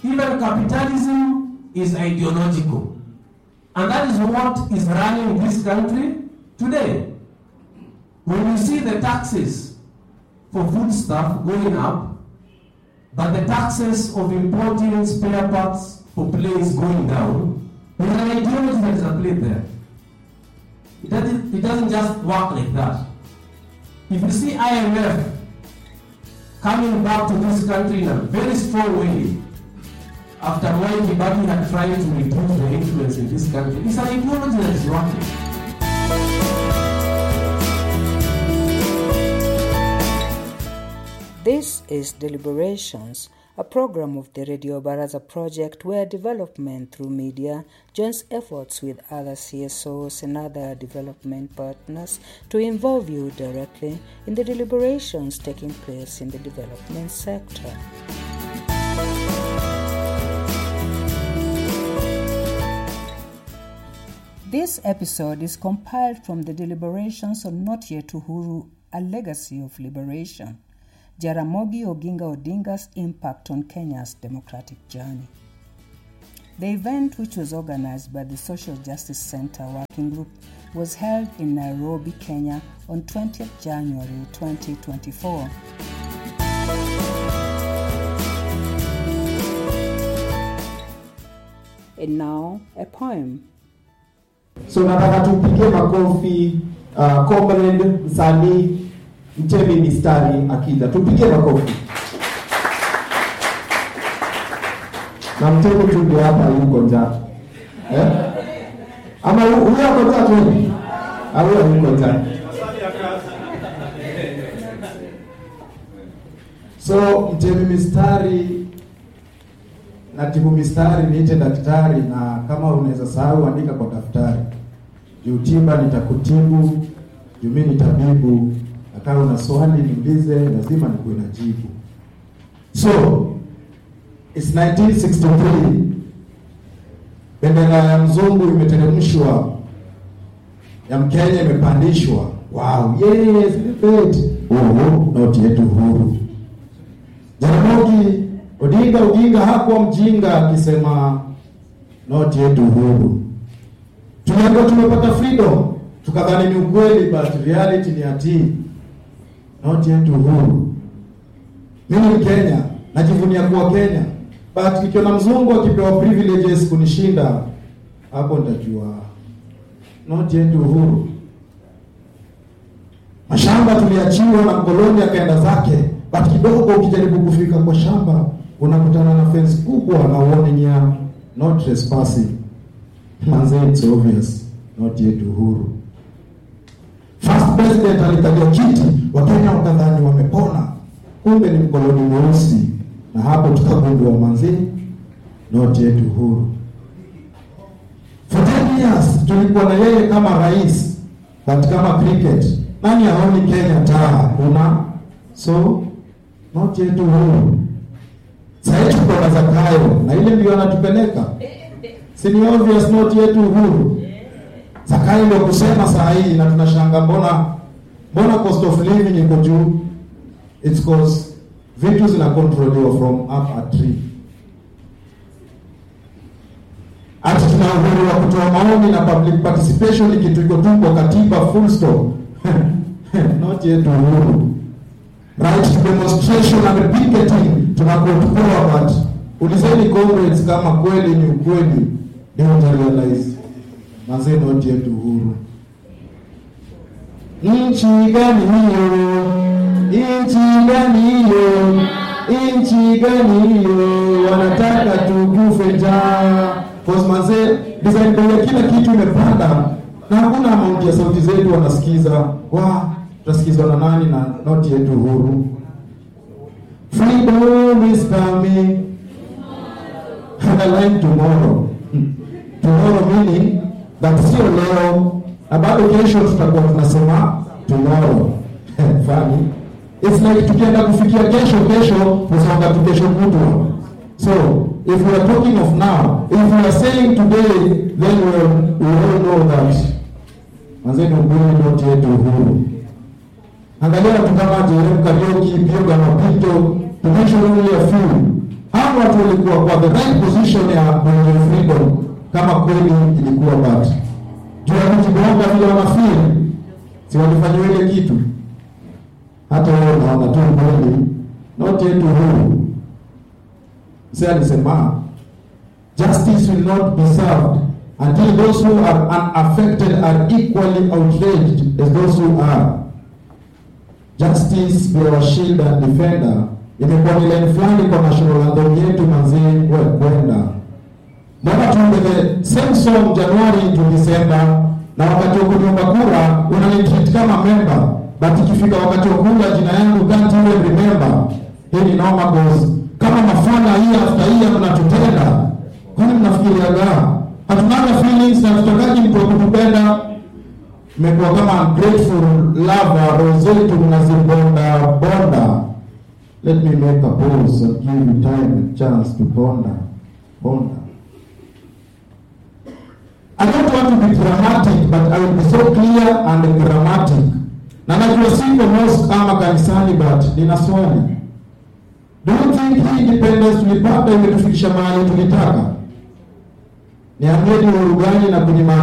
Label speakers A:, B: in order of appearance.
A: Even capitalism is ideological. And that is what is running this country today. When you see the taxes for food stuff going up, but the taxes of importing spare parts for planes going down, there's an ideology that is at play there. It doesn't, it doesn't just work like that. If you see IMF coming back to this country in a very strong way, after Mwai Kibaki had tried to reduce the influence in this country, it's an ideology that is working.
B: This is Deliberations, a program of the Radio Baraza project where development through media joins efforts with other CSOs and other development partners to involve you directly in the deliberations taking place in the development sector. This episode is compiled from the deliberations on Not Yet Uhuru, a legacy of liberation. Jaramogi Oginga Odinga's impact on Kenya's democratic journey. The event, which was organized by the Social Justice Center Working Group, was held in Nairobi, Kenya on 20th January 2024. And now, a poem.
C: So nataka tupige makofi uh, comrade msanii Mtemi Mistari akija, tupige makofi. Na Mtemi tu ndio hapa yuko njaa eh? Ama hu- huyo ako njaa tu, au huyo yuko njaa? So Mtemi Mistari na timu mistari niite daktari, na kama unaweza sahau andika kwa daftari. Juu tiba nitakutibu, juu mimi ni tabibu, na kama una swali niulize, lazima nikuwe na jibu. So it's 1963 bendera ya mzungu imeteremshwa, ya Mkenya imepandishwa. Wow, yes, celebrate. Oh, noti yetu huru. Jaramogi Odinga Odinga hakuwa mjinga akisema noti yetu huru. Tuliambiwa tumepata freedom, tukadhani ni ukweli, but reality ni ati noti yetu huru. Mimi ni Kenya, najivunia kuwa Kenya, but nikiona mzungu akipewa privileges kunishinda, hapo nitajua noti yetu huru. Mashamba tuliachiwa na mkoloni akaenda zake, but kidogo ukijaribu kufika kwa shamba unakutana na fence kubwa na warning ya not trespassing. Manze, it's obvious not yetu huru. First president alikalia kiti, Wakenya wakadhani wamepona, kumbe ni mkoloni mweusi, na hapo tukagundua manze, not yetu huru. For 10 years tulikuwa na yeye kama rais, but kama cricket, nani aoni Kenya taa? Hakuna. So not yetu huru. Sasa tuko na Zakayo na ile ndio anatupeleka, si ni obvious not yetu huru. Zakayo ndio kusema saa hii, na tunashanga mbona mbona cost of living iko juu? It's cause vitu zinakontroliwa from up a tree. Ati tuna uhuru wa kutoa maoni na public participation ni kitu iko tu kwa katiba, full stop. Not yetu uhuru. Right to demonstration and picketing tunakuwa tupewa, but ulizeni comrades kama kweli ni ukweli, ndio utarealize mazee, not yetu uhuru. Nchi gani hiyo? Nchi gani hiyo? Nchi gani hiyo? Wanataka tukufe njaa. Cause mazee, design bei ya kila kitu imepanda na hakuna amount ya sauti zetu wanasikiza. Wa, tutasikizwa na nani na noti yetu huru? Freedom is coming. Underline tomorrow. Tomorrow meaning that sio leo na bado kesho tutakuwa tunasema tomorrow. Funny. It's like tukienda kufikia kesho kesho tusonga tu kesho kutwa. So if we are talking of now, if we are saying today, then we, will, we all know that manzeni ukweli noti yetu uhuru. Angalia watu kama Jerem Kariuki, Bioga Mapito, to mention only a few. Hawa watu walikuwa kuwa kwa the right position ya Mount Freedom kama kweli ilikuwa bad. Juu ya kujibonga vile wanafeel, si walifanyiwa ile kitu. Hata wewe unaona tu kweli, not yet huru. Sasa alisema justice will not be served until those who are unaffected are equally outraged as those who are. Justice be our shield and defender. Imekuwa ni line fulani kwa national anthem yetu manzee, we kwenda mbona tuimbe the same song Januari to December, na wakati wa kuomba kura unanitreat kama member, but ikifika wakati wa kura jina yangu can't even remember. Hii ni noma cause kama mafala hii after hii mnatutenda, kwani mnafikiriaga hatunaga feelings na tutakaji mtu wa kutupenda? Mmekuwa kama ungrateful lover, roho zetu mnazibonda bonda. Let me make a pause and give you time and chance to ponder. Ponder. I don't want to be dramatic but I will be so clear and dramatic. Na najua siko mosque ama kanisani but nina swali. Do you think hii independence tulipata imetufikisha mahali tulitaka? Niambie ni uhuru gani na kunyima